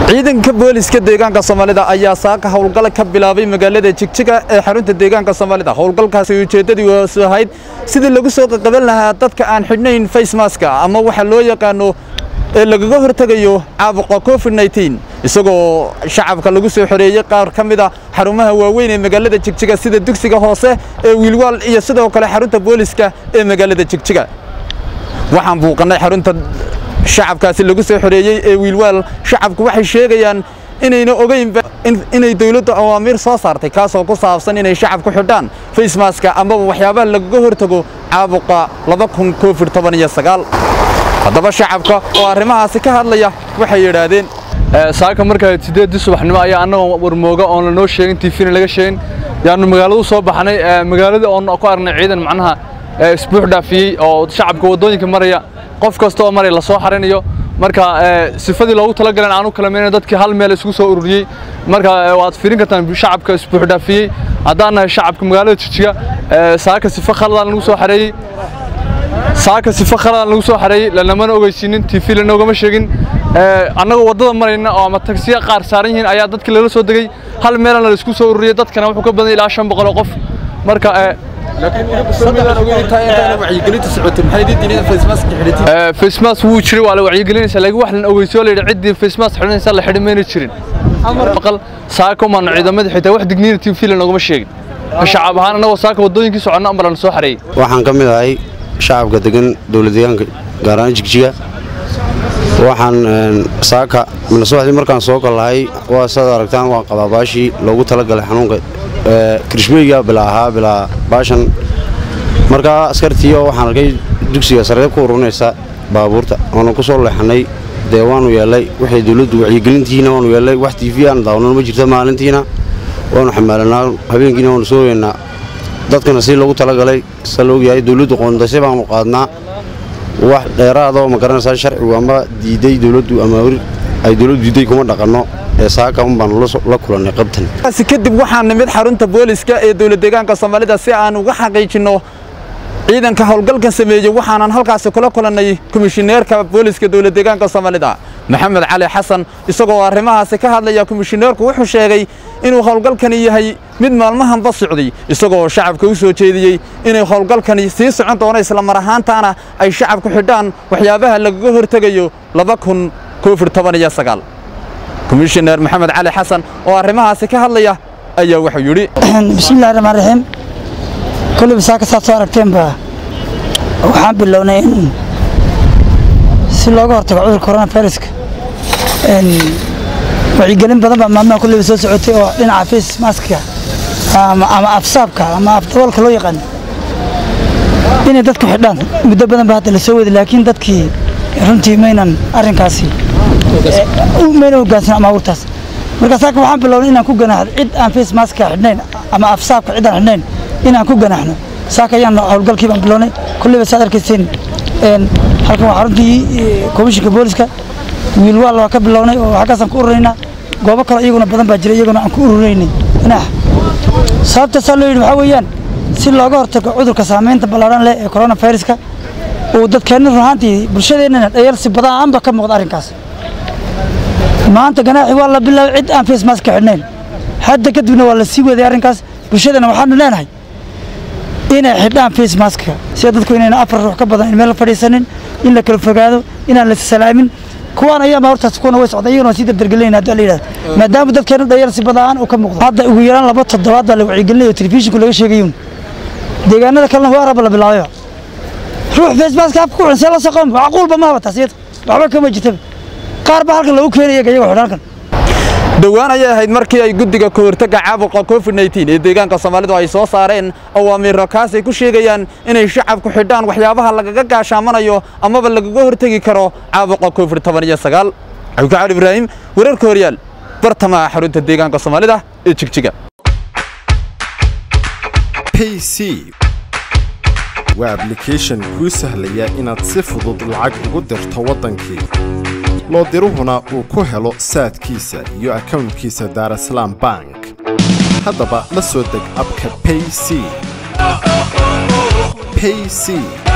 ciidanka booliska deegaanka soomaalida ayaa saaka howlgal ka bilaabay magaalada jigjiga ee xarunta deegaanka soomaalida howlgalkaasi ujeeddadii wasu ahayd sidii lagu soo qaqaban lahaa dadka aan xidhnayn facemaska ama waxa loo yaqaano ee lagaga hortegayo caabuqa covid-19 isagoo shacabka lagu soo xoreeyey qaar ka mid a xarumaha waaweyn ee magaalada jigjiga sida dugsiga hoose ee wiilwaal iyo sidoo kale xarunta booliska ee magaalada jigjiga waxaan buuqannay xarunta shacabkaasi lagu soo xoreeyey ee wiilwaal shacabku waxay sheegayaan inayna ogeynba inay dawladdu awaamiir soo saartay kaasoo ku saabsan inay shacabku xidhaan facemaska amaba waxyaabaha lagaga hortago caabuqa covid haddaba shacabka oo arrimahaasi ka hadlaya waxay yidhaahdeen saaka markaa sideedii subaxnimo ayaa annagoo warmooga oon lanoo sheegin tiifina laga sheegin yaanu magaaladu soo baxnay magaaladii oon ku aragnay ciidan macnaha isbuux dhaafiyey oo shacabka waddooyinka maraya qof kasta oo maraya lasoo xarinayo marka sifadii loogu talagalan aanu kala meelin dadkii hal meel isugu soo ururiyey marka waad fiirin kartaan shacabka isbuux dhaafiyey haddaan nahay shacabka magaalada jijiga saaka sifa khaladaan lagu soo xareeyey saaka sifa khaladaan lagu soo xareeyey lanamana ogeysiinin tv lanoogama sheegin annagoo waddada marayna oo ama tagsiya qaar saaran yihiin ayaa dadkii lala soo degey hal meelana la isku soo ururiyey dadkana wuxuu ka badan ilaa shan boqol oo qof marka facemas wuu jiray waa la wacyigelinaysa laakiin wax lan ogeysiyo la yidhi ciddii facemas xidhanaysa la xidhi mayna jirin maqal saaka umaanu ciidamada xitaa wax digniina tv lanoogama sheegin shacab ahaan annagoo saaka waddooyinkii soconna amba lana soo xareeyey waxaan ka mid ahay shacabka degan dowlad deegaanka gaar ahaan jigjiga waxaan saaka minasubaxdii markaan soo gallahay waa saad aragtaan waa qabaabaashii loogu talagalay xanuunka kirishbeyga bilaa ahaa bilaa baashan markaa askartii oo waxaan arkay dugsiga sarreeb ku urunaysa baabuurta oonu ku soo leexannay dee waanu yeellay waxay dowladdu wacyigelintihiina waanu yeellay wax tiifi aan daawanan ma jirta maalintiina waanu xamaalanaa habeenkiina waanu soo weynaa dadkana si loogu talagalay sa laogyahay dowladdu qoondasay baanu qaadnaa wax dheeraadoo ma garanaysaa sharcigu ama diiday dowladdu ama ay dowladdu diiday kuma dhaqanno ee saaka un baanu la kulannay qabtan kadib waxaan nimid xarunta booliska ee dowlad deegaanka soomaalida si aan uga xaqiijinno ciidanka howlgalkan sameeyey waxaanan halkaasi kula kulannay komishineerka booliska dowlad deegaanka soomaalida maxamed cali xasan isagoo arrimahaasi ka hadlaya komishineerku wuxuu sheegay inuu howlgalkani yahay mid maalmahanba socday isagoo shacabka u soo jeediyey inay howlgalkani sii socon doono islamar ahaantaana ay shacabku xidhaan waxyaabaha lagaga hortegayo komishineer maxamed cali xasan oo arrimahaasi ka hadlaya ayaa wuxuu yidhi bismillahi raxmaan raxiim kolliba saaka saad soo aragteenba waxaan bilownay in si looga hortago cudurka coronaviruska wacyigelin badan baa maalmaha kolliba soo socotay oo dhinaca face maska ama afsaabka ama afdaboolka loo yaqaano inay dadku xidhaan muddo badan ba hadda la soo wadi laakiin dadkii runtii maynan arrinkaasi mayna hoggaansan amaawurtaas marka saaka waxaan bilownay inaan ku ganaaxdo cid aan face maska xidhnayn ama afsaabka cid aan xidhnayn inaan ku ganaaxno saaka ayaan howlgalkii baan bilownay kolliba saad arkayseen halkan waa xaruntii komishinka booliska wiilwaal waa ka bilownay oo xaggaasaan ku ururaynaa goobo kale iyaguna badan baa jira iyaguna aan ku ururaynay ganaax sababta saa loo yidhi waxaa weeyaan si looga hortago cudurka saamaynta ballaadhan leh ee coronaviruska uu dadkeenna run ahaantii bulshadeennana dhayarsi badaanba ka muuqda arrinkaas maanta ganaaxi waa la bilaabay cid aan face maska xidhnayn hadda kadibna waa la sii waday arrinkaas bulshadana waxaanu leenahay inay xidhaan face maska sida dadku inayna afar ruux ka badan in meel fadhiisanin in la kala fogaado inaan la salaamin kuwaan ayaama hortaas kuwana way socdaan iyaguna sii dardargelinayna haddii la yidhahdo maadaama dadkeena dhayarsi badaan uu ka muuqdo hadda ugu yaraan laba toddobaad baa la wacyigelinaya oo telefishinku laga sheegayuun deegaanada kalena waa raba la bilaabayba ruux face maska afka ku xidhan see la soo qaban macquulba ma habataas iyada waxba kama jirtaba qaar baa halkan lagu keenaya iyagoo xidhan halkan dhowaan ayay ahayd markii ay guddiga ka hortagga caabuqa covid-19 ee deegaanka soomaalidu ay soo saareen awaamiiro kaasay ku sheegayaan inay shacabku xidhaan waxyaabaha lagaga gaashaamanayo amaba lagaga hortegi karo caabuqa covid cabdicali ibraahim wararka horyaal bartamaha xarunta deegaanka soomaalida ee jigjiga pc waa ablication kuu sahlaya inaad si fudud lacag ugu dirto waddankii loo diruhuna uu ku helo saadkiisa iyo akownkiisa daarasalaam bank haddaba la soo deg abka payc payc